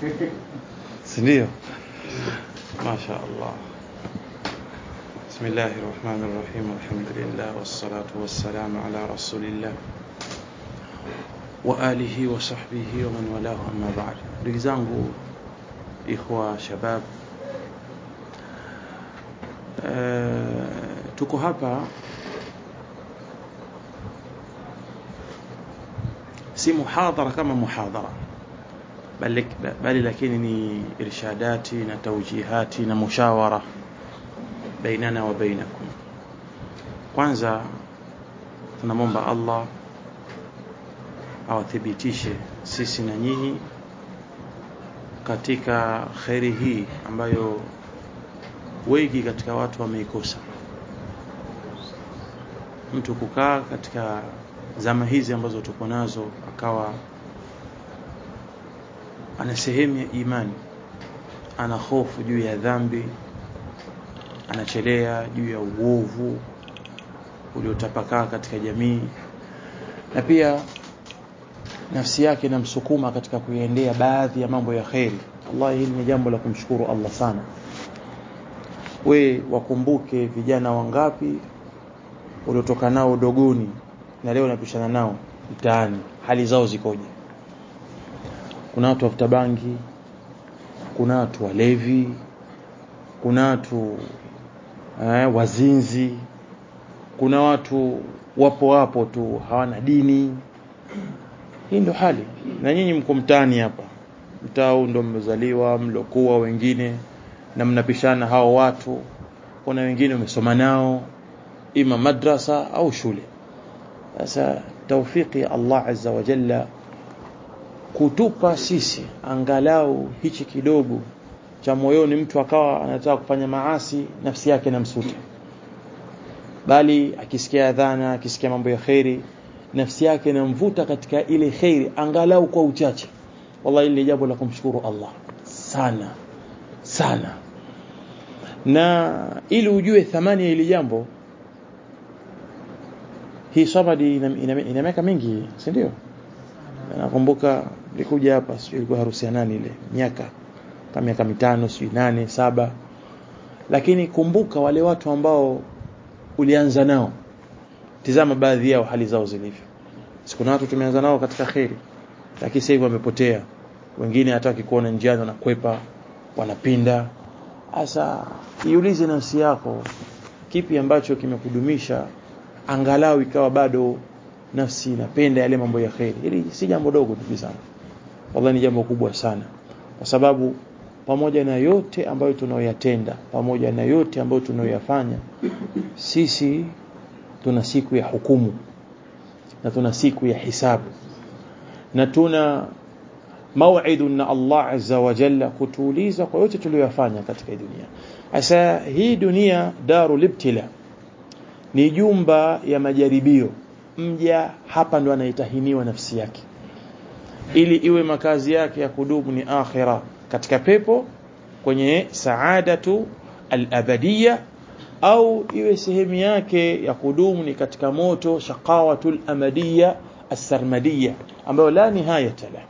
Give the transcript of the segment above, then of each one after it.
si ndio masha Allah بسم الله الرحمن الرحيم الحمد لله والصلاة والسلام على رسول الله وآله وصحبه ومن والاه أما بعد ndugu zangu ikhwa shabab uh, tuko hapa si muhadhara kama muhadhara bali, bali lakini ni irshadati na taujihati na mushawara bainana wa bainakum kwanza tunamwomba Allah awathibitishe sisi na nyinyi katika kheri hii ambayo wengi katika watu wameikosa mtu kukaa katika zama hizi ambazo tuko nazo akawa ana sehemu ya imani ana hofu juu ya dhambi anachelea juu ya uovu uliotapakaa katika jamii na pia nafsi yake inamsukuma katika kuiendea baadhi ya mambo ya kheri Allah hili ni jambo la kumshukuru Allah sana we wakumbuke vijana wangapi uliotoka nao udogoni na leo unapishana nao mtaani hali zao zikoje kuna watu wafuta bangi kuna watu walevi kuna watu eh, wazinzi kuna watu wapo wapo tu hawana dini hii ndo hali na nyinyi mko mtaani hapa mtaa huu ndo mmezaliwa mlokuwa wengine na mnapishana hao watu kuna wengine umesoma nao ima madrasa au shule sasa taufiki ya Allah azza wa jalla kutupa sisi angalau hichi kidogo cha moyoni mtu akawa anataka kufanya maasi nafsi yake namsuta bali akisikia adhana akisikia mambo ya khairi nafsi yake inamvuta katika ile khairi angalau kwa uchache wallahi ile jambo la kumshukuru Allah sana sana na ili ujue thamani ya ile jambo hii sabadi ina, ina, ina miaka mingi si ndio nakumbuka nilikuja hapa sio ilikuwa harusi ya nani ile miaka kama miaka mitano sio nane saba lakini kumbuka wale watu ambao ulianza nao tizama baadhi yao hali zao zilivyo siku na watu tumeanza nao katika kheri lakini sasa hivi wamepotea wengine hataki kuona njiani wanakwepa wanapinda sasa iulize nafsi yako kipi ambacho kimekudumisha angalau ikawa bado nafsi inapenda yale mambo ya kheri hili si jambo dogo ndugu zangu wallahi ni jambo kubwa sana kwa sababu pamoja na yote ambayo tunayoyatenda pamoja na yote ambayo tunayoyafanya sisi tuna siku ya hukumu na tuna siku ya hisabu na tuna mau'idu na Allah azza wa jalla kutuuliza kwa yote tuliyoyafanya katika hii dunia asa hii dunia darul ibtila ni jumba ya majaribio mja hapa ndo anaitahiniwa nafsi yake ili iwe makazi yake ya kudumu ni akhira katika pepo kwenye saadatu al-abadiyya au iwe sehemu yake ya kudumu ni katika moto shaqawatul amadiyya as-sarmadiyya ambayo la nihayata la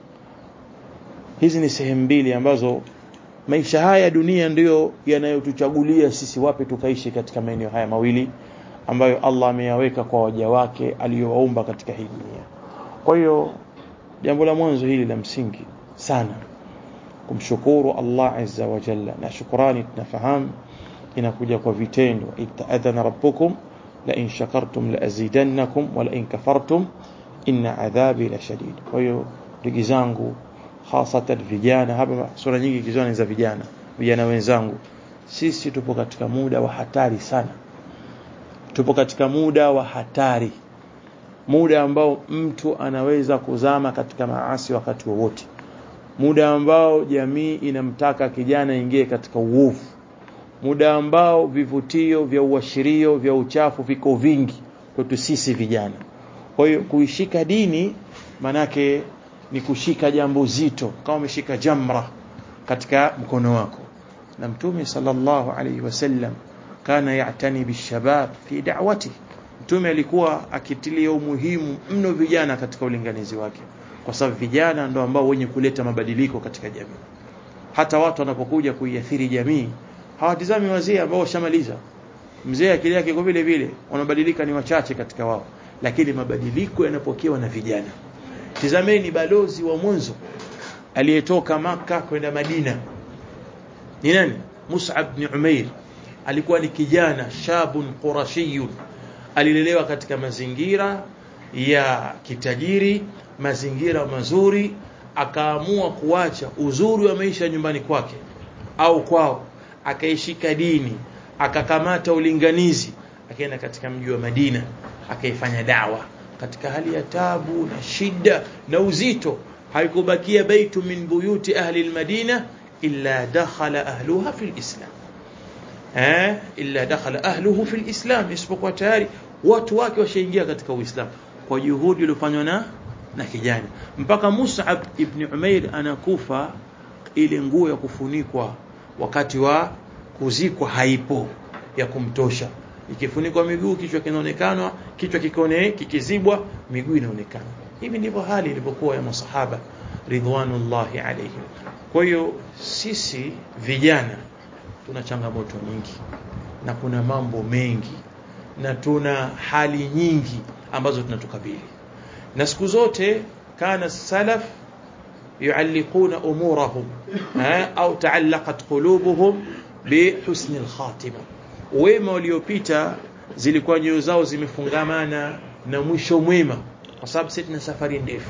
hizi ni sehemu mbili ambazo maisha haya dunia ndiyo yanayotuchagulia sisi wapi tukaishi katika maeneo haya mawili ambayo Allah ameyaweka kwa waja wake aliyowaumba katika hii dunia kwa hiyo jambo la mwanzo hili la msingi sana kumshukuru Allah azza wa jalla na shukrani tunafahamu inakuja kwa vitendo itaadhana rabbukum la in shakartum la azidannakum wa la in kafartum inna adhabi la shadid kwa hiyo ndugu zangu hasatan vijana hapa sura nyingi kizoni za vijana vijana wenzangu sisi tupo katika muda wa hatari sana tupo katika muda wa hatari muda ambao mtu anaweza kuzama katika maasi wakati wowote muda ambao jamii inamtaka kijana ingie katika uovu muda ambao vivutio vya uashirio vya uchafu viko vingi kwetu sisi vijana kwa hiyo kuishika dini manake ni kushika jambo zito kama umeshika jamra katika mkono wako na mtume sallallahu alaihi wasallam kana ya'tani bishabab fi da'wati mtume alikuwa akitilia umuhimu mno vijana katika ulinganizi wake kwa sababu vijana ndo ambao wenye kuleta mabadiliko katika jamii hata watu wanapokuja kuiathiri jamii hawatizami wazee ambao washamaliza mzee akili yake kwa vile vile wanabadilika ni wachache katika wao lakini mabadiliko yanapokewa na vijana tizameni balozi wa mwanzo aliyetoka maka kwenda Madina ni nani Mus'ab bin Umair alikuwa ni kijana shabun qurashiyun alilelewa katika mazingira ya kitajiri mazingira mazuri akaamua kuacha uzuri wa maisha nyumbani kwake au kwao akaishika dini akakamata ulinganizi akaenda katika mji wa Madina akaifanya dawa katika hali ya tabu na shida na uzito haikubakia baitu min buyuti ahli almadina illa dakhala ahluha fi alislam eh illa dakhala ahluhu fi alislam isipokuwa tayari watu wake washaingia katika uislamu kwa juhudi iliyofanywa na na kijana mpaka Mus'ab ibn Umair anakufa ile nguo ya kufunikwa wakati wa kuzikwa haipo ya kumtosha ikifunikwa miguu kichwa kinaonekana kichwa kikone kikizibwa miguu inaonekana hivi ndivyo hali ilivyokuwa ya masahaba ridwanullahi alayhim kwa hiyo sisi vijana tuna changamoto nyingi na kuna mambo mengi na tuna hali nyingi ambazo tunatukabili na siku zote kana salaf yualliquna umurahum au taallaqat qulubuhum bihusni alkhatima wema waliopita zilikuwa nyoyo zao zimefungamana na mwisho mwema kwa sababu sisi tuna safari ndefu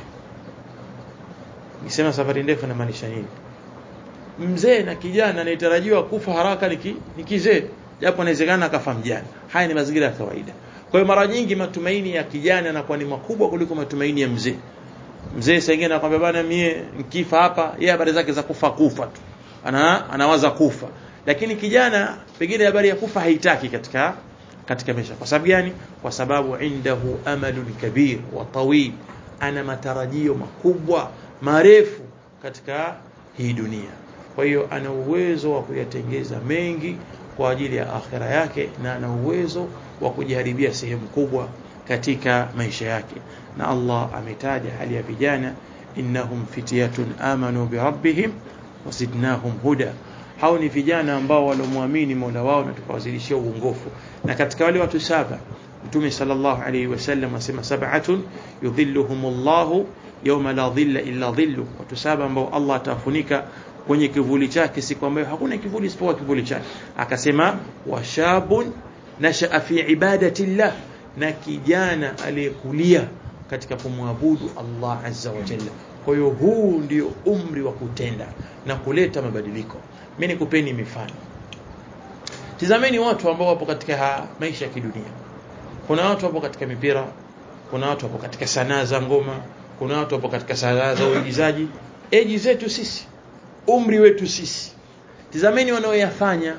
nisema safari ndefu inamaanisha nini mzee na kijana anayetarajiwa kufa haraka ni kizee japo inawezekana akafa mjana haya ni mazingira ya kawaida kwa hiyo mara nyingi matumaini ya kijana yanakuwa ni makubwa kuliko matumaini ya mzee mzee sengine anakuambia bana mie nikifa hapa yeye habari zake za kufa kufa tu ana anawaza kufa lakini kijana pengine habari ya kufa haitaki katika katika maisha kwa sababu gani kwa sababu indahu amalun kabir wa tawil ana matarajio makubwa marefu katika hii dunia kwa hiyo ana uwezo wa kuyatengeza mengi kwa ajili ya akhira yake na ana uwezo wa kujiharibia sehemu kubwa katika maisha yake na Allah ametaja hali ya vijana innahum fityatun amanu bi rabbihim wazidnahum huda hao ni vijana ambao walomwamini Mola wao na tukawazidishia uongofu na katika wale watu saba Mtume sallallahu alayhi wasallam asema sab'atun yudhilluhumullahu yawma la dhilla illa dhillu watu saba ambao Allah atafunika kwenye kivuli chake siku ambayo hakuna kivuli isipokuwa kivuli chake akasema washabun nashaa fi ibadatillah na kijana aliyekulia katika kumwabudu Allah azza wa jalla kwa hiyo huu ndio umri wa kutenda na kuleta mabadiliko mimi nikupeni mifano tizameni watu ambao wapo katika maisha ya kidunia kuna watu wapo katika mipira kuna watu wapo katika sanaa za ngoma kuna watu wapo katika sanaa za uigizaji eji zetu sisi umri wetu sisi tizameni wanaoyafanya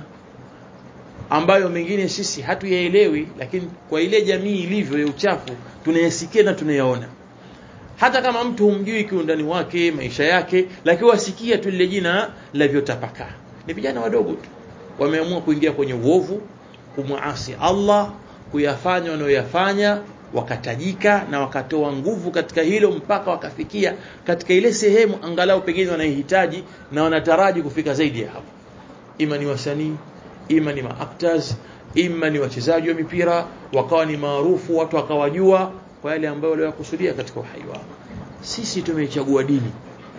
ambayo mengine sisi hatuyaelewi lakini kwa ile jamii ilivyo ya uchafu tunayasikia na tunayaona hata kama mtu humjui kiundani wake maisha yake lakini wasikia tu lile jina la vyotapakaa ni vijana wadogo tu wameamua kuingia kwenye uovu kumwasi Allah kuyafanya wanayoyafanya wakatajika na wakatoa nguvu katika hilo mpaka wakafikia katika ile sehemu angalau pengine wanaihitaji na wanataraji kufika zaidi ya hapo ima ni wasanii ima ni maactors ima ni wachezaji wa mipira wakawa ni maarufu watu wakawajua kwa yale ambayo waliyokusudia katika uhai wao sisi tumeichagua dini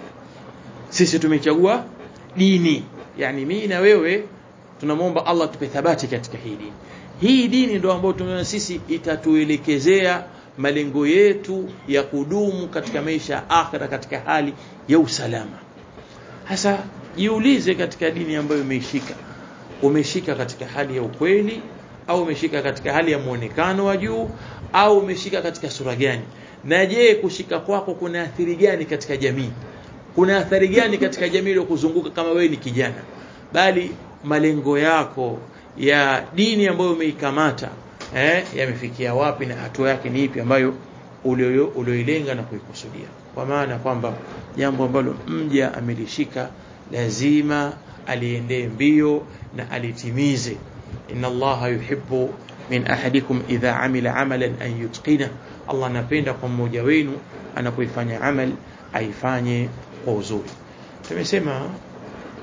sisi tumeichagua dini yani mimi na wewe tunamwomba Allah tupe thabati katika hii dini hii dini ndio ambayo tumeona sisi itatuelekezea malengo yetu ya kudumu katika maisha ya akhira katika hali ya usalama hasa jiulize katika dini ambayo umeishika umeshika katika hali ya ukweli au umeshika katika hali ya muonekano wa juu au umeshika katika sura gani na je kushika kwako kuna athiri gani katika jamii kuna athari gani katika jamii iliyokuzunguka kama wewe ni kijana bali malengo yako ya dini ambayo umeikamata eh, yamefikia wapi na hatua yake ni ipi ambayo ulioilenga na kuikusudia kwa maana kwamba jambo ambalo mja amelishika lazima aliendee mbio na alitimize inna allaha yuhibbu min ahadikum idha amila amalan an yutqina Allah anapenda kwa mmoja wenu anapoifanya amal aifanye kwa uzuri tumesema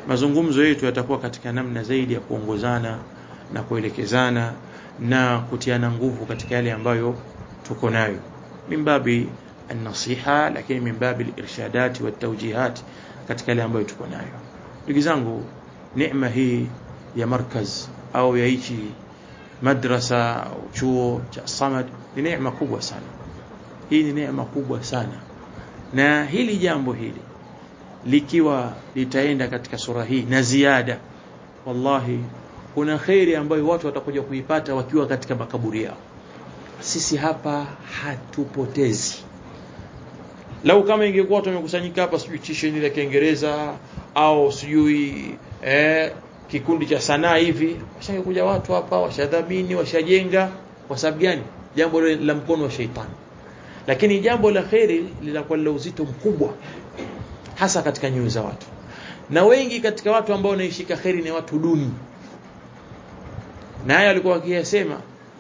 mazungumzo yetu yatakuwa katika namna zaidi ya kuongozana na kuelekezana na kutiana nguvu katika yale ambayo tuko nayo mimbabi an-nasiha lakini mimbabi al-irshadati wat-tawjihat katika yale ambayo tuko nayo ndugu zangu neema hii ya markaz au ya hichi madrasa au chuo cha Samad ni neema kubwa sana hii ni neema kubwa sana na hili jambo hili likiwa litaenda katika sura hii na ziada wallahi kuna khairi ambayo watu watakuja kuipata wakiwa katika makaburi yao sisi hapa hatupotezi lau kama ingekuwa tumekusanyika hapa sijui tisheni la Kiingereza au sijui eh, kikundi cha sanaa hivi washangekuja watu hapa washadhamini washajenga kwa sababu gani jambo la mkono wa sheitani lakini jambo la kheri linakuwa la uzito mkubwa hasa katika nyoyo za watu na wengi katika watu ambao wanaishika kheri ni watu duni na haya alikuwa akiyasema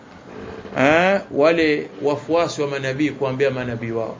wale wafuasi wa manabii kuambia manabii wao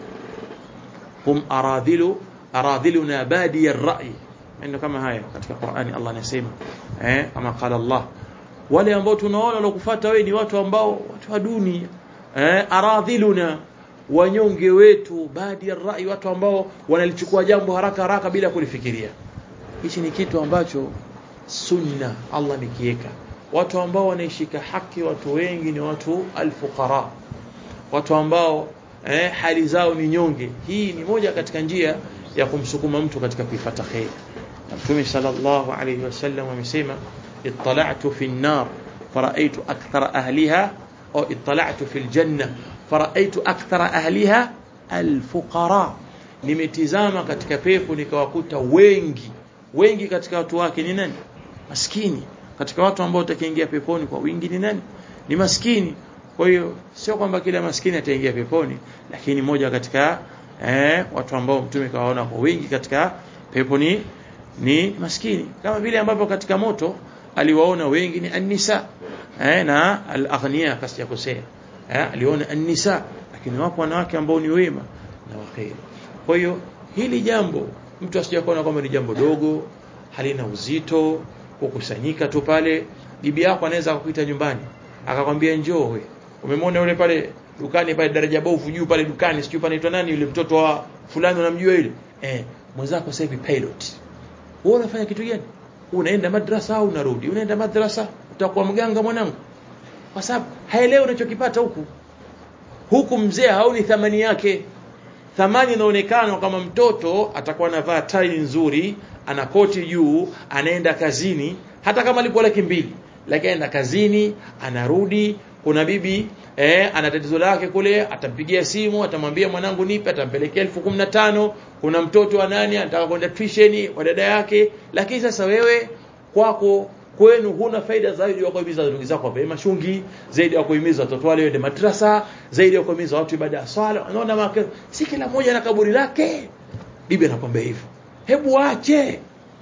hum aradhilu aradhiluna badi ar-ra'i ndio kama haya katika Qur'ani Allah anasema eh kama qala Allah wale ambao tunaona walokufuata wewe ni watu ambao watu waduni eh aradhiluna wanyonge wetu badi ar-ra'i watu ambao wanalichukua jambo haraka haraka bila kulifikiria hichi ni kitu ambacho sunna Allah nikiweka watu ambao wanaishika haki watu wengi ni watu alfuqara watu ambao eh, hali zao ni nyonge hii ni moja katika njia ya kumsukuma mtu katika kuifata khair Mtume sallallahu alayhi wasallam amesema ittala'tu fi an-nar fara'aytu akthara ahliha au ittala'tu fi al-janna fara'aytu akthara ahliha al-fuqara nimetizama katika pepo nikawakuta wengi wengi katika watu wake ni nani maskini katika watu ambao utakiingia peponi kwa wingi ni nani ni maskini kwa hiyo sio kwamba kila maskini ataingia peponi lakini moja katika eh, watu ambao mtume kawaona kwa wingi katika peponi ni maskini kama vile ambavyo katika moto aliwaona wengi ni an-nisa eh, na al-aghniya kasi kosea eh, aliona an-nisa lakini wapo wanawake ambao ni wema na waheri kwa hiyo hili jambo mtu asijakuona kwamba ni jambo dogo halina uzito kukusanyika tu pale bibi yako anaweza kukuita nyumbani akakwambia njoo we umemwona yule pale dukani pale daraja bovu juu pale dukani sijui panaitwa nani yule mtoto wa fulani unamjua yule eh mwenzako sasa hivi pilot wewe unafanya kitu gani unaenda madrasa au unarudi unaenda madrasa utakuwa mganga mwanangu kwa sababu haelewi unachokipata huku huku mzee haoni thamani yake thamani inaonekana kama mtoto atakuwa anavaa tai nzuri ana koti juu anaenda kazini hata kama lipo laki mbili lakini anaenda kazini anarudi kuna bibi eh, ana tatizo lake kule atampigia simu atamwambia mwanangu nipe atampelekea elfu kumi na tano kuna mtoto wa nani anataka kwenda tuition wa dada yake lakini sasa wewe kwako kwenu huna faida zaidi ya kuhimiza ndugu zako wape mashungi zaidi ya kuhimiza watoto wale waende madrasa zaidi ya kuhimiza watu ibada ya swala unaona maka si kila mmoja na kaburi lake bibi anakwambia hivyo hebu ache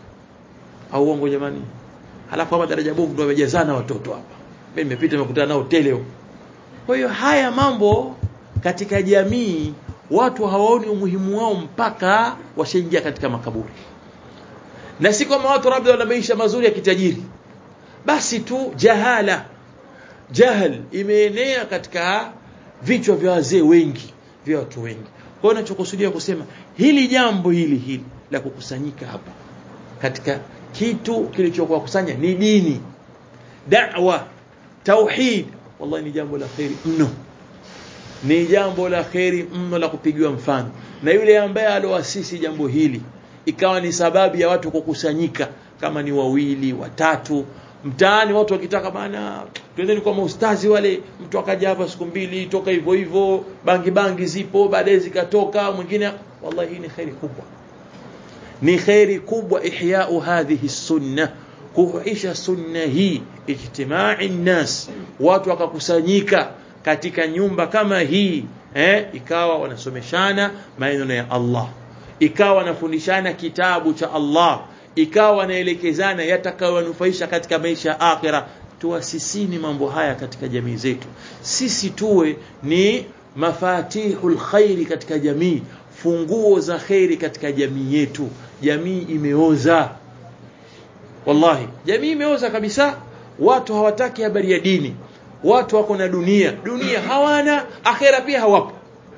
au uongo jamani halafu hapa daraja bovu ndio wamejazana watoto hapa mimi nimepita nimekutana nao tele huko kwa hiyo haya mambo katika jamii watu hawaoni umuhimu wao mpaka washaingia katika makaburi na si kama watu labda wana maisha mazuri ya kitajiri basi tu jahala jahal imeenea katika vichwa vya wazee wengi vya watu wengi kwa hiyo ninachokusudia kusema hili jambo hili hili la kukusanyika hapa katika kitu kilichokuwa kusanya ni dini da'wa tauhid wallahi ni jambo la khairi mno ni jambo la khairi mno la kupigiwa mfano na yule ambaye aloasisi jambo hili ikawa ni sababu ya watu kukusanyika kama ni wawili watatu mtaani watu wakitaka bana twendeni kwa maustazi wale mtu akaja hapa siku mbili toka hivyo hivyo bangi bangi zipo baadaye zikatoka mwingine wallahi hii ni khairi kubwa ni khairi kubwa ihya'u hadhihi sunna kuhuisha sunna hii ijtimai nnas watu wakakusanyika katika nyumba kama hii eh ikawa wanasomeshana maneno ya Allah ikawa wanafundishana kitabu cha Allah ikawa wanaelekezana yatakayowanufaisha katika maisha ya akhira tuasisini mambo haya katika jamii zetu sisi tuwe ni mafatihul khairi katika jamii funguo za khairi katika jamii yetu jamii imeoza wallahi jamii imeoza kabisa watu hawataki habari ya dini watu wako na dunia dunia hawana akhera pia hawapo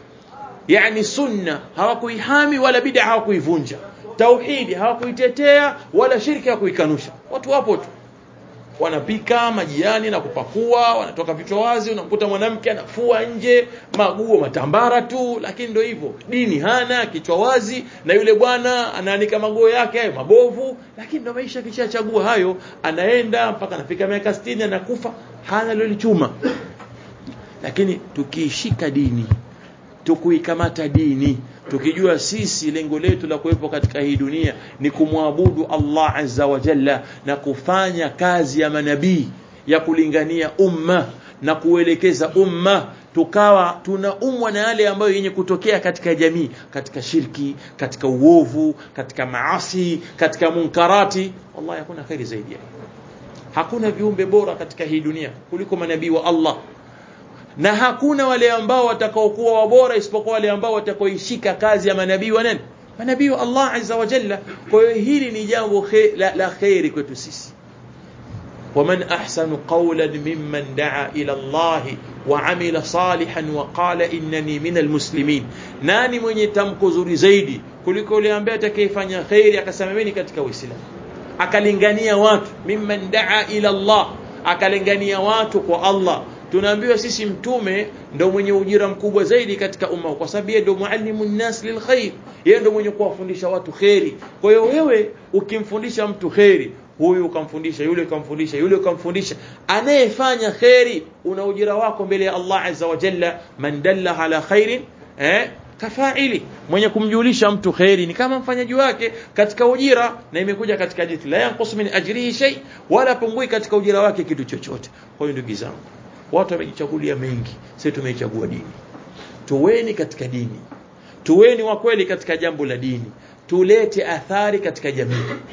yani sunna hawakuihami wala bid'a hawakuivunja tauhidi hawakuitetea wala shirki hawakuikanusha watu wapo tu wanapika majiani na kupakua wanatoka vichwa wazi unamkuta mwanamke anafua nje maguo matambara tu lakini ndio hivyo dini hana kichwa wazi na yule bwana anaanika maguo yake hayo mabovu lakini ndio maisha kishachagua hayo anaenda mpaka anafika miaka 60 anakufa hana lolichuma lakini tukiishika dini tukuikamata dini tukijua sisi lengo letu la kuwepo katika hii dunia ni kumwabudu Allah azza wa jalla na kufanya kazi ya manabii ya kulingania umma na kuelekeza umma tukawa tunaumwa na yale ambayo yenye kutokea katika jamii katika shirki katika uovu katika maasi katika munkarati wallahi hakuna khairi zaidi hakuna viumbe bora katika hii dunia kuliko manabii wa Allah na hakuna wale ambao watakaokuwa wabora isipokuwa wale ambao watakaoishika kazi ya manabii wa nani manabii wa Allah azza wa jalla kwa hiyo hili ni jambo khe, la, la khairi kwetu sisi ومن أحسن قولا ممن دعا إلى الله وعمل صالحا وقال إنني من المسلمين nani mwenye tamko zuri zaidi kuliko yule ambaye atakayefanya khairi akasema mimi katika uislamu akalingania watu mimman daa ila Allah akalingania watu kwa Allah tunaambiwa sisi mtume ndo mwenye ujira mkubwa zaidi katika umma kwa sababu yeye ndo muallimu nnas lilkhair yeye ndo mwenye kuwafundisha watu kheri kwa hiyo wewe ukimfundisha mtu kheri huyu ukamfundisha yule ukamfundisha yule ukamfundisha anayefanya kheri una ujira wako mbele ya Allah azza wa jalla man dalla ala khairin eh kafaili mwenye kumjulisha mtu kheri ni kama mfanyaji wake katika ujira na imekuja katika hadithi la yanqus min ajrihi shay wala pungui katika ujira wake kitu chochote kwa hiyo ndugu zangu watu wamejichagulia mengi sisi tumeichagua dini tuweni katika dini tuweni wa kweli katika jambo la dini tulete athari katika jamii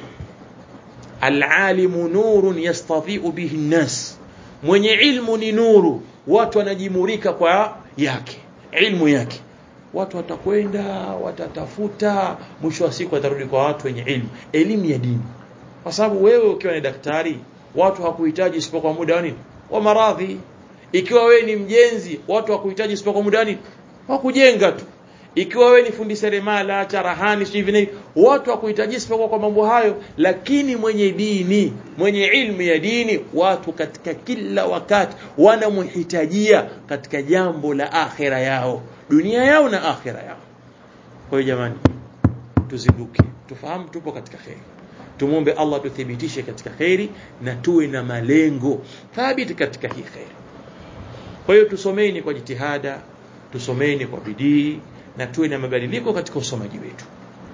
alalimu nurun yastadhi'u bihi nnas mwenye ilmu ni nuru watu wanajimurika kwa yake ilmu yake watu watakwenda watatafuta mwisho wa siku watarudi kwa watu wenye ilmu elimu ya dini kwa sababu wewe ukiwa ni daktari watu hakuhitaji isipokuwa muda wa nini wa maradhi ikiwa wewe ni mjenzi watu hakuhitaji isipokuwa muda wa nini wa kujenga tu ikiwa wewe ni fundi seremala charahani sivyo hivi watu hakuhitaji isipokuwa kwa mambo hayo lakini mwenye dini mwenye ilmu ya dini watu katika kila wakati wanamhitajia katika jambo la akhira yao dunia yao na akhira yao kwa hiyo jamani tuzinduke tufahamu tupo katika kheri tumwombe Allah tuthibitishe katika kheri na tuwe na malengo thabiti katika hii kheri kwa hiyo tusomeni kwa jitihada tusomeni kwa bidii na tuwe na mabadiliko katika usomaji wetu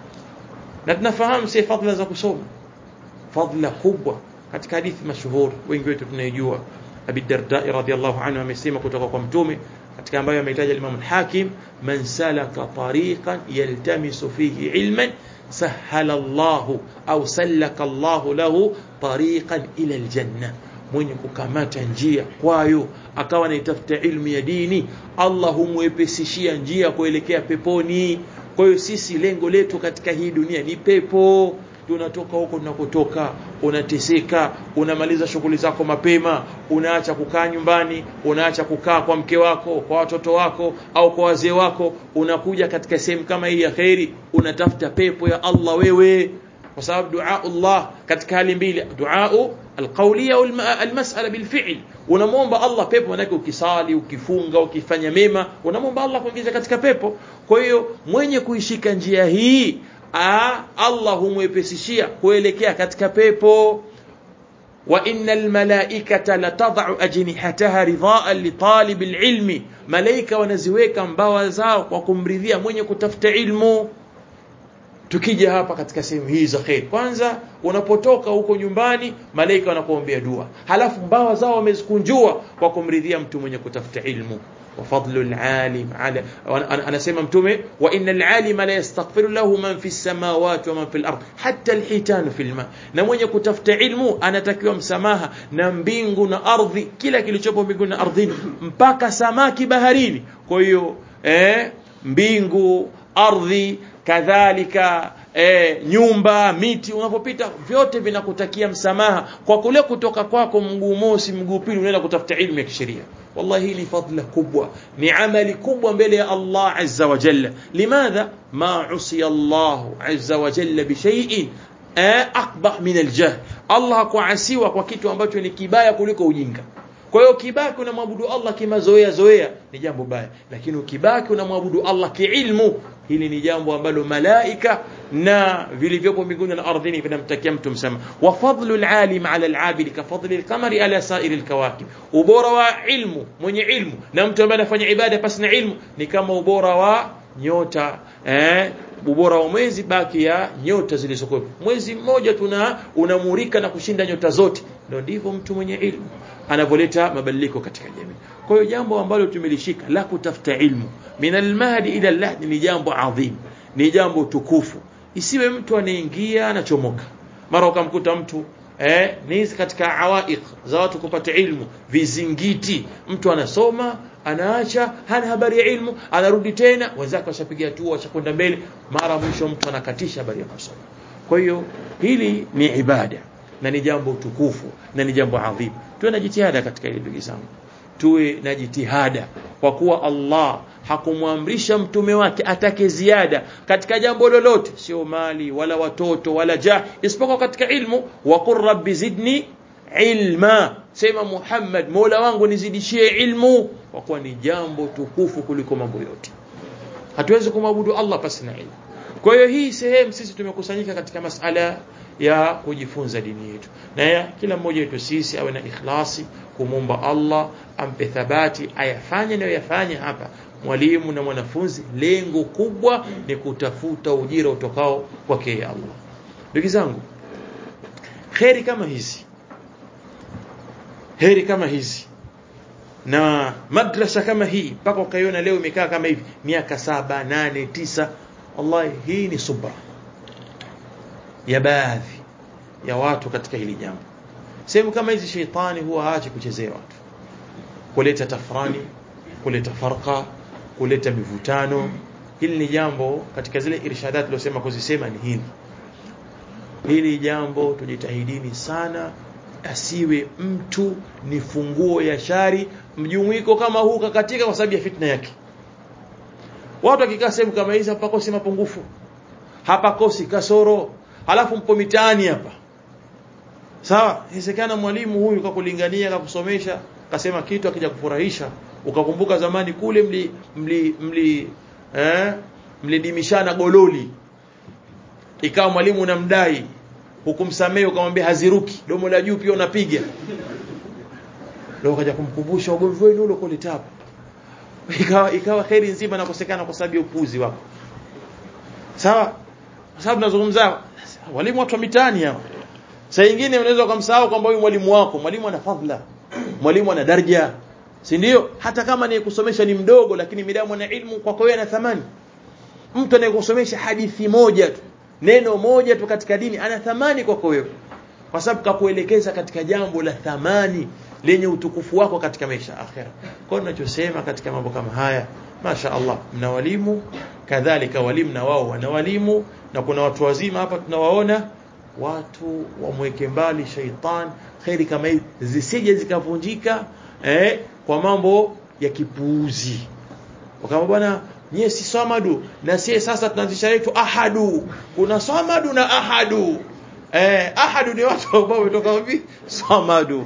na tunafahamu si fadhila za kusoma fadhila kubwa katika hadithi mashuhuri wengi wetu tunaijua Abi Darda radhiyallahu anhu amesema kutoka kwa mtume katika ambayo ameitaja Imam al-Hakim man salaka tariqan yaltamisu fihi ilman sahala Allah au salaka Allah lahu tariqan ila aljanna mwenye kukamata njia kwayo akawa anaitafuta ilmu ya dini Allah humwepesishia njia kuelekea peponi kwa hiyo sisi lengo letu katika hii dunia ni pepo tunatoka huko tunakotoka unateseka unamaliza shughuli zako mapema unaacha kukaa nyumbani unaacha kukaa kwa mke wako kwa watoto wako au kwa wazee wako unakuja katika sehemu kama hii ya khairi unatafuta pepo ya Allah wewe kwa sababu dua Allah katika hali mbili dua alqawliya au almas'ala bilfi'l unamwomba Allah pepo manake ukisali ukifunga ukifanya mema unamwomba Allah kuingiza katika pepo kwa hiyo mwenye kuishika njia hii Aa, Allah humwepesishia kuelekea katika pepo wa innal malaikata latad'u ajnihataha ridhaan li talib alilmi malaika wanaziweka mbawa zao kwa kumridhia mwenye kutafuta ilmu tukija hapa katika sehemu hii za khair kwanza unapotoka huko nyumbani malaika wanakuombea dua halafu mbawa zao wamezikunjua kwa kumridhia mtu mwenye kutafuta ilmu وفضل العالم على انا اسمع متومه وان العالم لا يستغفر له من في السماوات ومن في الارض حتى الحيتان في الماء na mwenye kutafuta ilmu anatakiwa msamaha na mbingu na ardhi kila kilichopo mbinguni na ardhini mpaka samaki baharini kwa hiyo eh mbingu ardhi kadhalika e, nyumba miti unapopita vyote vinakutakia msamaha kwa kule kutoka kwako mguu mosi mguu pili unaenda kutafuta ilmu ya kisheria wallahi hii ni fadla kubwa ni amali kubwa mbele ya Allah azza wa jalla limadha ma usiya Allah azza wa jalla bi shay'in akbah min aljahl Allah hakuasiwa kwa kitu ambacho ni kibaya kuliko ujinga kwa hiyo ukibaki unamwabudu Allah kimazoea zoea ni jambo baya lakini ukibaki unamwabudu Allah kiilmu hili ni jambo ambalo malaika na vilivyopo mbinguni na ardhini vinamtakia mtu msema wa fadlu alalim ala alabid ka fadli alqamari ala sairi alkawakib ubora wa ilmu mwenye ilmu na mtu ambaye anafanya ibada pasi na ilmu ni kama ubora wa nyota eh ubora wa mwezi baki ya nyota zilizokuwepo mwezi mmoja tuna unamurika na kushinda nyota zote ndio ndivyo mtu mwenye ilmu anavyoleta mabadiliko katika jamii kwa hiyo jambo ambalo tumelishika la kutafuta ilmu min almahdi ila allahdi ni jambo adhim ni jambo tukufu isiwe mtu anaingia anachomoka mara ukamkuta mtu eh ni katika awaiq za watu kupata ilmu vizingiti mtu anasoma anaacha hana habari ya ilmu anarudi tena wenzake washapiga hatua washakwenda mbele mara mwisho mtu anakatisha habari ya kusoma kwa hiyo hili ni ibada na ni jambo tukufu na ni jambo adhimu tuwe na jitihada katika hili ndugu zangu tuwe na jitihada kwa kuwa Allah hakumwamrisha mtume wake atake ziada katika jambo lolote sio mali wala watoto wala jah isipokuwa katika ilmu wa qur rabbi zidni ilma sema Muhammad Mola wangu nizidishie ilmu kwa kuwa ni jambo tukufu kuliko mambo yote hatuwezi kumwabudu Allah pasi na ilmu kwa hiyo hii sehemu sisi tumekusanyika katika masala ya kujifunza dini yetu na ya kila mmoja wetu sisi awe na ikhlasi kumomba Allah ampe thabati ayafanye na yafanye hapa mwalimu na mwanafunzi lengo kubwa ni kutafuta ujira utokao kwake Allah ndugu zangu kheri kama hizi heri kama hizi na madrasa kama hii mpaka ukaiona leo imekaa kama hivi miaka saba nane tisa wallahi hii ni subra ya baadhi ya watu katika hili jambo sehemu kama hizi sheitani huwa haachi kuchezea watu kuleta tafrani kuleta farqa kuleta mivutano hili ni jambo katika zile irshadat tulizosema kuzisema ni hili hili jambo tujitahidini sana asiwe mtu ni funguo ya shari mjumuiko kama huu kakatika kwa sababu ya fitna yake watu wakikaa sehemu kama hizi hapakosi mapungufu hapakosi kasoro halafu mpo mitaani hapa sawa inawezekana mwalimu huyu kakulingania kakusomesha kasema kitu akija kufurahisha ukakumbuka zamani kule mli mli mli eh mlidimishana gololi ikawa mwalimu unamdai hukumsamehe ukamwambia haziruki domo la juu pia unapiga leo kaja kumkumbusha ugomvi wenu ule kule tabu ikawa ikawa kheri nzima nakosekana kwa sababu ya upuzi wako sawa kwa sababu tunazungumza walimu watu wa mitaani hao saa nyingine unaweza kumsahau kwamba huyu mwalimu wako mwalimu ana fadhila mwalimu ana daraja si ndio hata kama ni kusomesha ni mdogo lakini midamu na ilmu kwako wewe ana thamani mtu anayekusomesha hadithi moja tu neno moja tu katika dini ana thamani kwako wewe kwa sababu kakuelekeza katika jambo la thamani lenye utukufu wako katika maisha akhera kwa hiyo tunachosema katika mambo kama haya Masha Allah mna walimu kadhalika walimu na wao wana walimu na kuna watu wazima hapa tunawaona watu wamweke mbali shaitan khairi kama hii zisije zikavunjika eh, kwa mambo ya kipuuzi kama bwana nyie si samadu na sie sasa tunaanzisha yetu ahadu kuna samadu na ahadu eh, ahadu ni watu ambao wametoka wapi samadu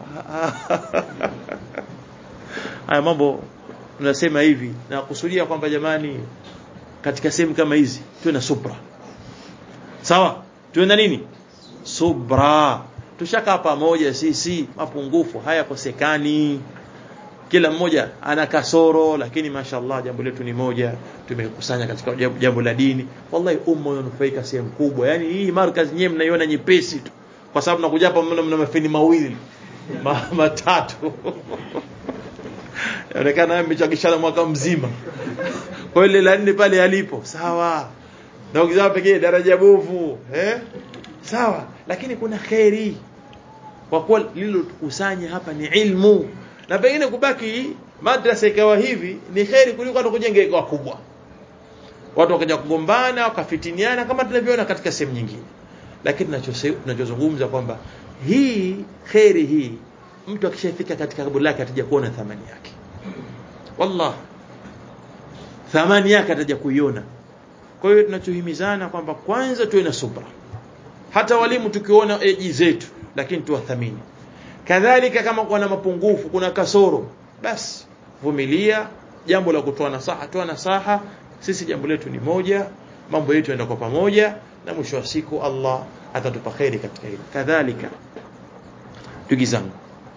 haya mambo tunasema hivi na kusudia kwamba jamani katika sehemu kama hizi tuwe na subra sawa tuwe na nini subra tushakaa pamoja sisi mapungufu hayakosekani kila mmoja ana kasoro lakini mashallah jambo letu ni moja tumekusanya katika jambo la dini wallahi umma unanufaika sehemu kubwa yani hii markaz nyewe mnaiona nyepesi tu kwa sababu nakuja hapa mna, mna mafeni mawili ma, matatu inaonekana mmechakishana mwaka mzima kwa hiyo la nne pale alipo sawa na ukizaa pekee daraja bovu eh sawa lakini kuna khairi kwa kuwa lililokusanya hapa ni ilmu na pengine kubaki madrasa ikawa hivi ni khairi kuliko hata kujenga ikawa kubwa watu wakaja kugombana wakafitiniana kama tunavyoona katika sehemu nyingine lakini tunachozungumza kwamba hii kheri hii mtu akishafika katika kaburi lake ataja kuona thamani yake wallah thamani yake ataja kuiona kwa hiyo tunachohimizana kwamba kwanza tuwe na subra hata walimu tukiona eji zetu lakini tuwathamini kadhalika kama kuna mapungufu kuna kasoro basi vumilia jambo la kutoa nasaha toa nasaha sisi jambo letu ni moja mambo yetu yanaenda kwa pamoja na mwisho wa siku Allah atatupa kheri katika hilo kadhalika ndugu zangu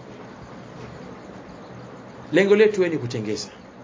lengo letu ni kutengeza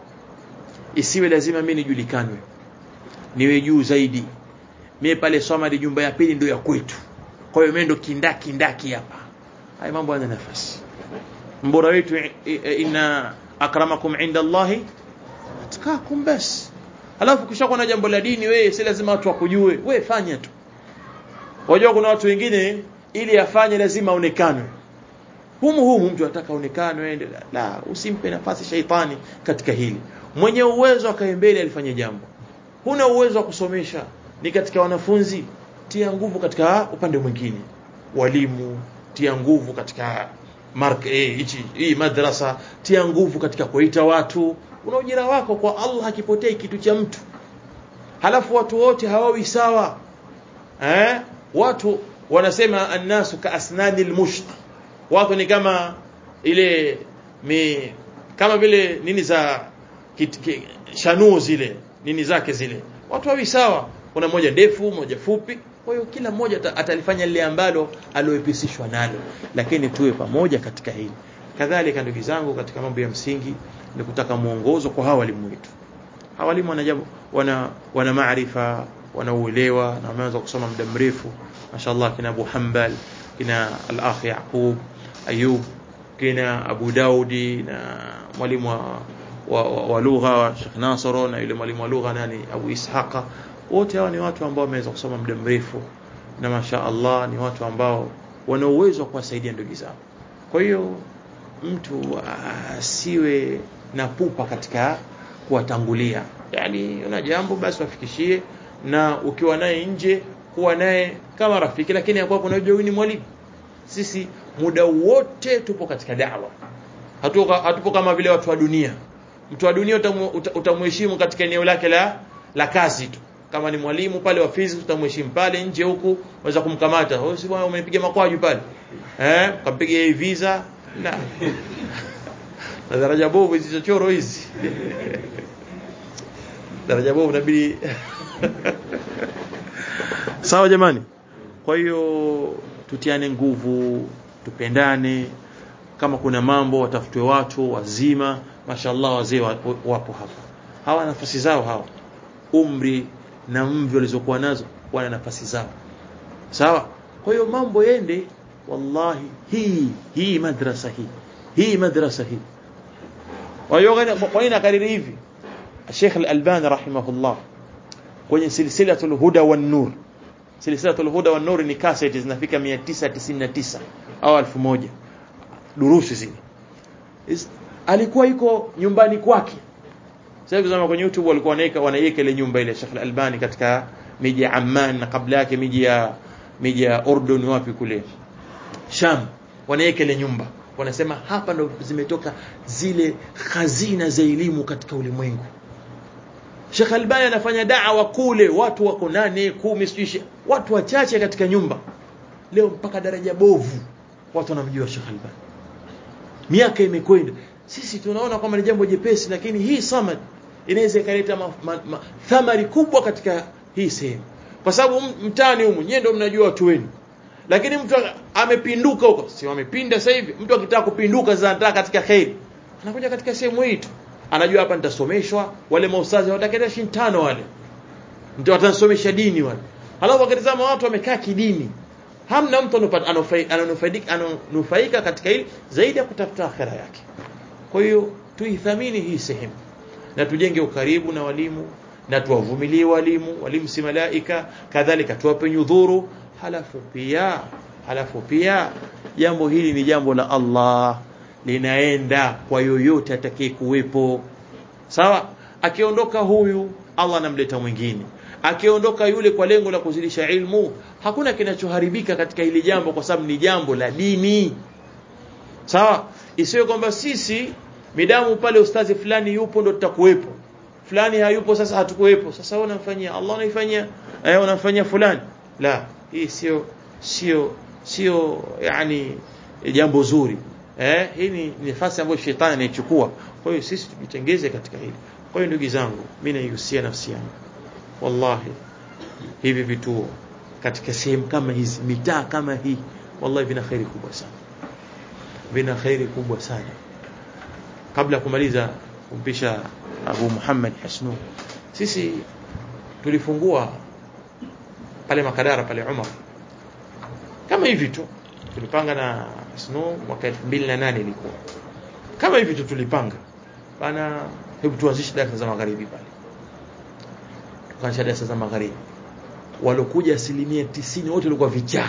isiwe lazima mimi nijulikanwe niwe juu zaidi mimi pale Somali jumba ya pili ndio ya kwetu kwa hiyo mimi ndo kindaki ndaki hapa haya mambo yana nafasi mbora wetu inna akramakum inda Allahi atakakum bas alafu kisha kuna jambo la dini wewe si lazima watu wakujue wewe fanya tu wajua kuna watu wengine ili afanye lazima aonekanwe humu humu mtu anataka aonekanwe ende la usimpe nafasi shaitani katika hili mwenye uwezo akae mbele alifanye jambo huna uwezo wa kusomesha ni katika wanafunzi tia nguvu katika upande mwingine walimu tia nguvu katika mark eh hichi hii madrasa tia nguvu katika kuita watu una ujira wako kwa Allah hakipotei kitu cha mtu halafu watu wote hawawi sawa eh watu wanasema annasu ka asnani almusht watu ni kama ile mi, kama vile nini za kit, ki, shanuo zile nini zake zile watu hawi sawa kuna mmoja ndefu mmoja fupi kwa hiyo kila mmoja atalifanya lile ambalo alioepisishwa nalo lakini tuwe pamoja katika hili kadhalika ndugu zangu katika mambo ya msingi ni kutaka mwongozo kwa hawa walimu wetu hawa walimu wana jambo wana wana maarifa wanauelewa na wameanza kusoma muda mrefu mashaallah kina Abu Hanbal kina al-akh Yaqub Ayub kina Abu Daudi na mwalimu wa, wa, wa, wa lugha Sheikh Nasoro na yule mwalimu wa lugha nani Abu Ishaqa wote hawa ni watu ambao wameweza kusoma muda mrefu na masha Allah ni watu ambao wana uwezo wa kuwasaidia ndugu zao kwa hiyo mtu asiwe na pupa katika kuwatangulia yani una jambo basi wafikishie na ukiwa naye nje kuwa naye kama rafiki lakini hapo unajua ni mwalimu sisi muda wote tupo katika da'wa hatupo, hatupo kama vile watu wa dunia mtu wa dunia utamheshimu katika eneo lake la la kazi tu kama ni mwalimu pale wa physics utamheshimu pale nje huku waweza kumkamata wewe si bwana umenipiga makwaju pale eh kampiga hii visa na na daraja bovu hizi chochoro hizi daraja bovu inabidi sawa jamani kwa hiyo tutiane nguvu tupendane kama kuna mambo watafutwe watu wazima mashallah wazee wapo, wapo hapa hawa nafasi zao hawa umri na mvi walizokuwa nazo wana nafasi zao sawa kwa hiyo mambo yende wallahi hii hii madrasa hii hii madrasa hii kwa nini nakariri hivi Sheikh Al-Albani rahimahullah kwenye silsilatul huda wan nur silsilatul huda wan nur ni cassette zinafika 999 au 1000 durusi zile alikuwa yuko nyumbani kwake sasa hivi zama kwenye YouTube walikuwa wanaweka wanaiweka ile nyumba ile Sheikh Al-Albani katika miji ya Amman na kabla yake miji ya miji ya Urdun wapi kule Sham wanaweka ile nyumba wanasema hapa ndo zimetoka zile khazina za elimu katika ulimwengu Sheikh Albani anafanya da'wa kule watu wako nane kumi sijui watu wachache katika nyumba leo mpaka daraja bovu watu wanamjua Sheikh Albani miaka imekwenda sisi tunaona kwamba ni jambo jepesi lakini hii samad inaweza ikaleta thamari kubwa katika hii sehemu kwa sababu mtaani humu nyewe ndio mnajua watu wenu lakini mtu amepinduka huko si wamepinda sasa hivi mtu akitaka kupinduka sasa anataka katika khairi anakuja katika sehemu hii tu anajua hapa nitasomeshwa wale maustazi watakenda shintano wale ndio watansomesha dini wale halafu wakitazama watu wamekaa kidini hamna mtu ananufaika ananufaika katika hili zaidi ya kutafuta akhera yake kwa hiyo tuithamini hii sehemu na tujenge ukaribu na walimu na tuwavumilie walimu walimu si malaika kadhalika tuwape nyudhuru halafu pia halafu pia jambo hili ni jambo la Allah linaenda kwa yoyote atakaye kuwepo sawa akiondoka huyu Allah anamleta mwingine akiondoka yule kwa lengo la kuzidisha ilmu hakuna kinachoharibika katika hili jambo kwa sababu ni jambo la dini sawa isiwe kwamba sisi midamu pale ustazi fulani yupo ndo tutakuwepo fulani hayupo sasa hatukuwepo sasa wewe unamfanyia Allah unaifanyia eh unamfanyia fulani la hii sio sio sio yani jambo zuri eh hii ni nafasi ambayo shetani anaichukua kwa hiyo sisi tujitengeze katika hili kwa hiyo ndugu zangu mimi naihusia nafsi yangu wallahi hivi vituo katika sehemu kama hizi mitaa kama hii wallahi vina khairi kubwa sana vina khairi kubwa sana kabla kumaliza kumpisha Abu Muhammad Hasnu sisi tulifungua pale Makadara pale Umar kama hivi tu tulipanga na Hasnu mwaka 2008 ilikuwa kama hivi tu tulipanga bana hebu tuanzishe darasa za magharibi pale tukaanzisha darasa za magharibi walokuja asilimia tisini wote walikuwa vichaa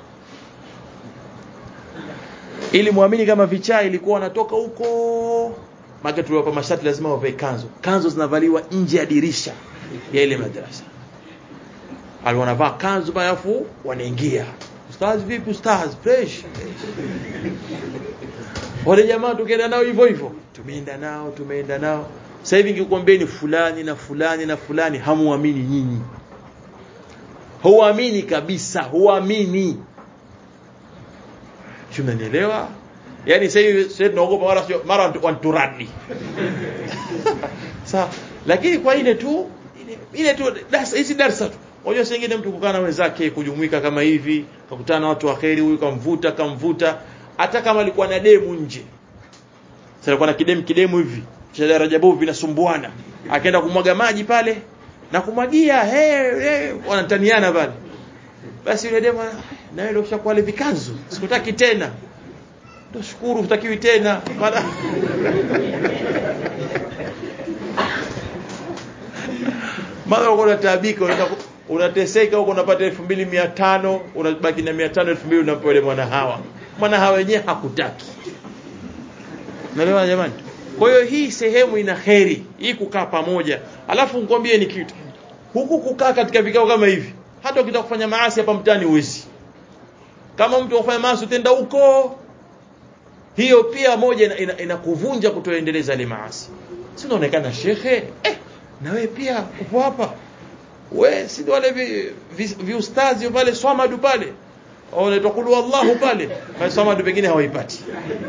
ili muamini kama vichaa ilikuwa wanatoka huko maana tuliwapa mashati lazima wavae kanzo kanzo zinavaliwa nje ya dirisha ya ile madrasa alionavaa kanzo bayafu wanaingia ustaz vipi ustaz fresh wale jamaa tukaenda nao hivyo hivyo tumeenda nao tumeenda nao sasa hivi nikikwambieni fulani na fulani na fulani hamuamini nyinyi huamini kabisa huamini tunanielewa yani sasa hivi sasa tunaogopa mara mara wanturadi sawa lakini kwa ile tu ile, ile tu darasa hizi darasa tu unajua sengine mtu kukaa na wenzake kujumuika kama hivi kakutana na watu waheri huyu kamvuta kamvuta hata kama alikuwa na demu nje sasa alikuwa na kidemu kidemu hivi cha daraja bovu vinasumbuana akaenda kumwaga maji pale na kumwagia hey, hey, wanataniana pale basi yule demu na wewe ushakuwa ile vikanzu sikutaki tena ndio shukuru utakiwi tena maana maana uko unataabika unateseka huko unapata 2500 unabaki na 500 2000 unampa yule mwana hawa mwana hawa wenyewe hakutaki naelewa jamani kwa hiyo hii sehemu ina kheri hii kukaa pamoja alafu nikwambie ni kitu huku kukaa katika vikao kama hivi hata ukitaka kufanya maasi hapa mtaani uwezi kama mtu afanya maasi utenda huko hiyo pia moja inakuvunja ina, ina kutoendeleza ile maasi si unaonekana shekhe eh na wewe pia upo hapa we si wale viustazi vi, vi pale swamadu pale wanaitwa kulu wallahu pale na swamadu pengine hawaipati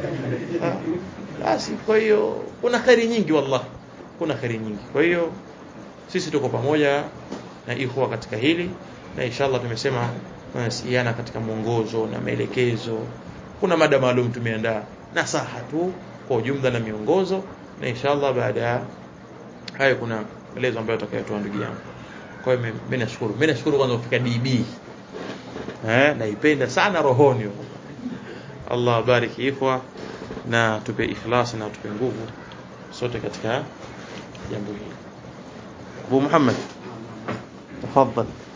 basi kwa hiyo kuna khairi nyingi wallahi kuna khairi nyingi kwa hiyo sisi tuko pamoja na ikhwa katika hili na inshallah tumesema tunasiana katika mwongozo na maelekezo kuna mada maalum tumeandaa nasaha tu kwa ujumla na miongozo na inshallah baada ya hayo kuna maelezo ambayo atakayotoa ndugu yangu kwa hiyo mimi nashukuru mimi nashukuru kwanza kufika DB eh naipenda sana rohoni Allah bariki ikhwa na tupe ikhlas na tupe nguvu sote katika jambo hili Abu Muhammad tafadhali